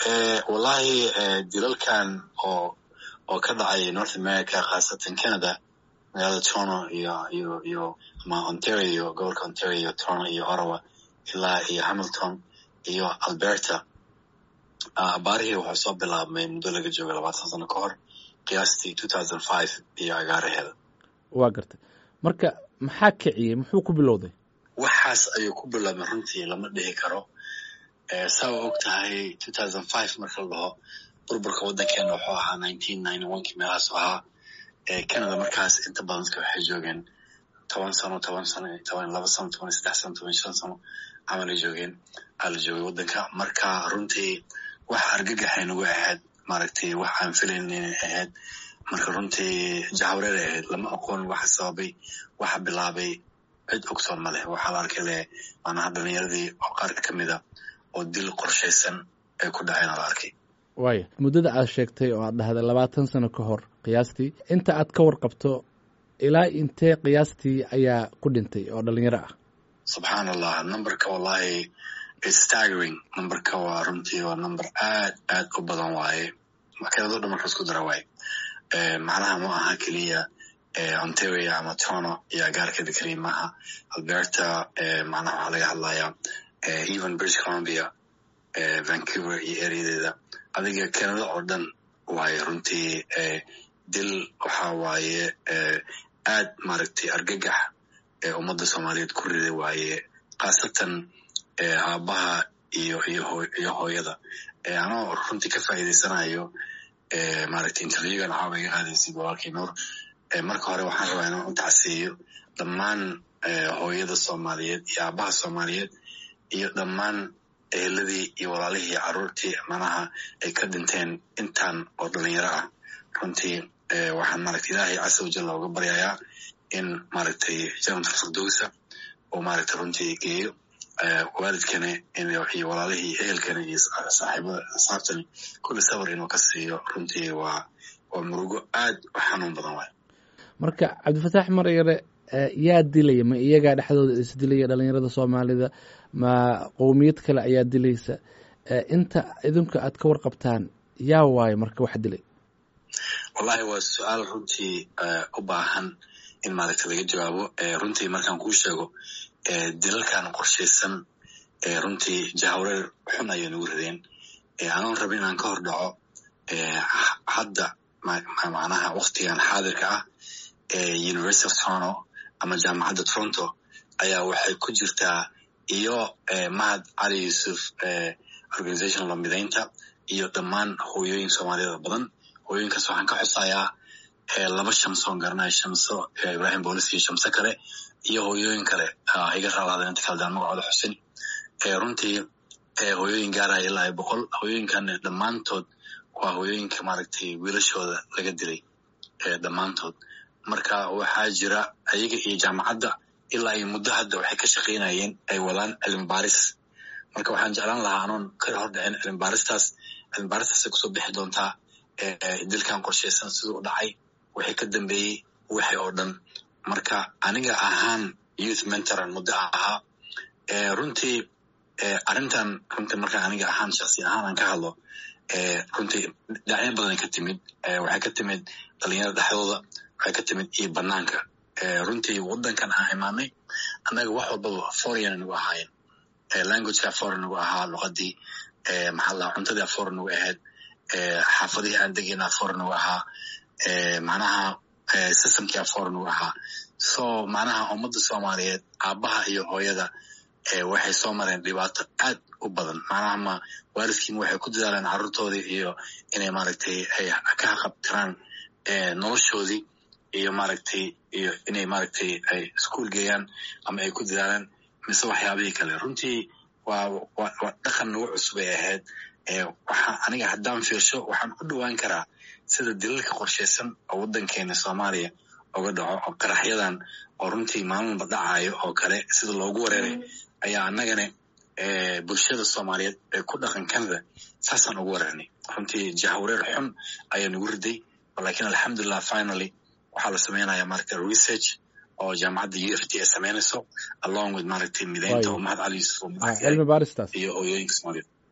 wallahi dilalkan oo oo ka dhacay north america khaasatan canada magaalada toronto iyo iyo iyo ama ontario gobolka ontario toronto iyo ottawa ilaa iyo hamilton iyo alberta abaarihii wuxuu soo bilaabmay muddo laga jooga labaatan sano ka hor qiyaastii two thousand five iyo agaaraheeda waa gartay marka maxaa kiciyey muxuu ku bilowday waxaas ayuu ku bilaabmay runtii lama dhihi karo saa wa og tahay two thousand five marka la dhaho burburka waddankeena wuxuu ahaa nineteen ninety one kii meelahaasu ahaa canada markaas inta badan dadka waxay joogeen toban sano toban sano toban laba sano toban saddex sano toban shan sano camal ay joogeen aa la joogay waddanka marka runtii wax argagaxay nagu ahayd maaragtay wax aan filayn inay ahayd marka runtii jahwareer ay ahayd lama aqoon waxa sababay waxa bilaabay cid ogsoon ma leh waxaa la arkay leh maanaha dhalinyaradii oo qaar ka mida oo dil qorshaysan ay ku dhaceen la arkay waaya muddada aad sheegtay oo aad dhahday labaatan sano ka hor qiyaastii inta aad ka warqabto ilaa intee qiyaastii ayaa ku dhintay oo dhalinyaro ah subxaan allah numberka wallahi staggering numberka waa runtii waa number aad aad u badan waaye makinado dhan marka isku dara waaye macnaha ma aha keliya ontario ama toronto iyo agaarkeeda keliya maaha alberta macnaha waxaa laga hadlayaa even british columbia vancouver iyo areadeeda adiga canada oo dhan waaye runtii dil waxa waaye aad maaragtay argagax ummadda soomaaliyeed ku riday waaye khaasatan aabbaha iyo iyo hooyada anoo runtii ka faa'iidaysanayo maaragtay interviewgan caawa iga qaadaysid walaalkii nuur marka hore waxaan rabaa inaan u tacsiiyo dhammaan hooyada soomaaliyeed iyo aabbaha soomaaliyeed iyo dhammaan eheladii iyo walaalihii carruurtii manaha ay ka dhinteen intaan oo dhalinyaro ah runtii waxaan maaragtay ilaahay casa wajalla uga baryayaa in maaragtay janata firdowsa uu maaragtay runtii geeyo waalidkana iyo walaalihii ehelkana iyo saaxiibada asxaabtani kulli sabar inuu ka siiyo runtii waa waa murugo aad u xanuun badan waay marka cabdifataax maryare yaa dilaya ma iyagaa dhexdooda isdilaya dhalinyarada soomaalida ma qowmiyad kale ayaa dilaysa inta idinku aad ka warqabtaan yaa waayo marka wax dilay wallahi waa su-aal runtii u baahan in maaragta laga jawaabo runtii markaan kuu sheego dilalkan qorshaysan runtii jahwareer xun ayay nagu rideen anoon raba inaan ka hor dhaco hadda macnaha waktigan xaadirka ah university of toronto ama jaamacadda toronto ayaa waxay ku jirtaa iyo mahad cali yuusuf organization lamidaynta iyo dhammaan hooyooyin soomaaliyeed badan hooyooyinkaas waxaan ka xusayaa laba shamsoon garanaya shamso ibrahim boolis iyo shamso kale iyo hooyooyin kale iga raalaadeen inta kale daan magacooda xusin runtii hooyooyin gaaraya ilaa iyo boqol hooyooyinkan dhammaantood waa hooyooyinka maaragtay wiilashooda laga dilay dhammaantood marka waxaa jira ayaga iyo jaamacadda ilaa iyo muddo hadda waxay ka shaqaynayeen ay wadaan cilmi baaris marka waxaan jeclaan lahaa anoon ka hor dhicin cilmi baaristaas cilmi baaristaasay kusoo bixi doontaa dilkan qorshaysan siduu u dhacay waxay ka dambeeyey waxay oo dhan marka aniga ahaan youth mentoran muddo ahaa runtii arrintan runtii marka aniga ahaan shaksi ahaan aan ka hadlo runtii dhinacyo badanay ka timid waxay ka timid dhalinyarada dhexdooda waxay ka timid iyo banaanka runtii waddankan aan imaanay annaga wax walbaba foreign nagu ahaayeen languageka foreign nagu ahaa luqadii maxaa la cuntadii foreign nagu ahayd xaafadihii aan degayna foreign nagu ahaa macnaha systemkia foreign nagu ahaa so macnaha ummadda soomaaliyeed aabbaha iyo hooyada waxay soo mareen dhibaato aad u badan macnaha ma waalidkiima waxay ku dadaaleen carruurtoodii iyo inay maaragtay ay ka haqabtiraan noloshoodii iyo maaragtay iyo inay maaragtay ay iskuol geeyaan ama ay ku dadaalaan mise waxyaabihii kale runtii waa waa dhaqan nagu cusub ay ahayd waxaa aniga haddaan fiirsho waxaan u dhowaan karaa sida dilalka qorshaysan oo waddankeena soomaaliya oga dhaco oo qaraxyadan oo runtii maalinba dhacayo oo kale sida loogu wareeray ayaa annagana bulshada soomaaliyeed ee ku dhaqan canada saasaan ugu wareernay runtii jahwareer xun ayaa nagu riday lakin alxamdulilah finally waxaa la sameynaya maaragta research oo jaamacadda u f t ay sameynayso along with maaragtay mideynta oo mahad cali yusuf cilmi baaristaas iyo hooyooyinka soomaaliyeed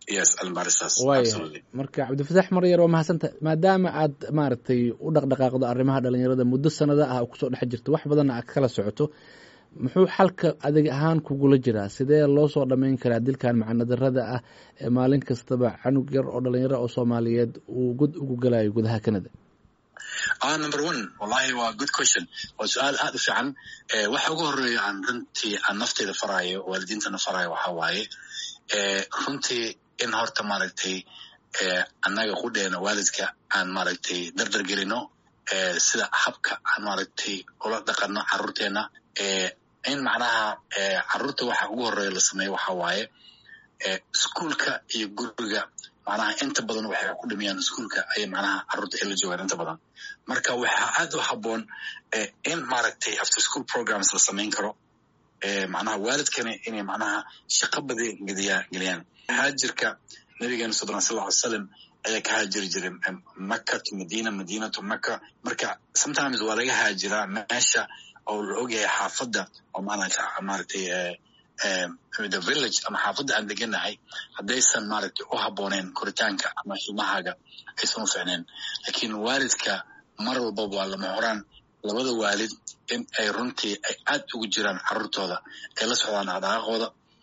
yes cilmibaristaas waaya marka cabdifataax maryar waa mahadsanta maadaama aad maaragtay u dhaqdhaqaaqdo arrimaha dhalinyarada muddo sanado ah oo kusoo dhex jirto wax badanna aad kala socoto muxuu xalka adig ahaan kugula jiraa sidee loo soo dhammayn karaa dilkan macanadarada ah ee maalin kastaba canug yar oo dhalinyaro oo soomaaliyeed uu god ugu galayo gudaha canada ah number one wallahi waa good question waa su-aal aad u fiican waxa ugu horeeya aan runtii aan nafteyda faraayo waalidiintana faraayo waxa waaye runtii in horta maaragtay annaga qudheena waalidka aan maaragtay dardar gelino sida habka aan maaragtay ula dhaqano carruurteena in macnaha carruurta waxa ugu horeeya la sameeyo waxa waaye iskuolka iyo guriga macnaha inta badan waxay ku dhimiyaan iskuolka ayay macnaha carruurta ay la joogaan inta badan marka waxaa aad u habboon in maaragtay after school programs la samayn karo macnaha waalidkana inay macnaha shaqo badan gediyaa geliyaan haajirka nabigeena sodon sal ly salam ayaa ka haajiri jiray maka to madina madina to maka marka sometimes waa laga haajiraa meesha oo la ogyahay xaafadda oo maaragtay the village ama xaafadda aan deganahay haddaysan maaragtay u habbooneyn koritaanka ama ilmahaaga aysan u ficneen lakiin waalidka mar walbaba waa lama horaan labada waalid in ay runtii ay aad ugu jiraan carruurtooda ay la socdaan dhaqdhaqaaqooda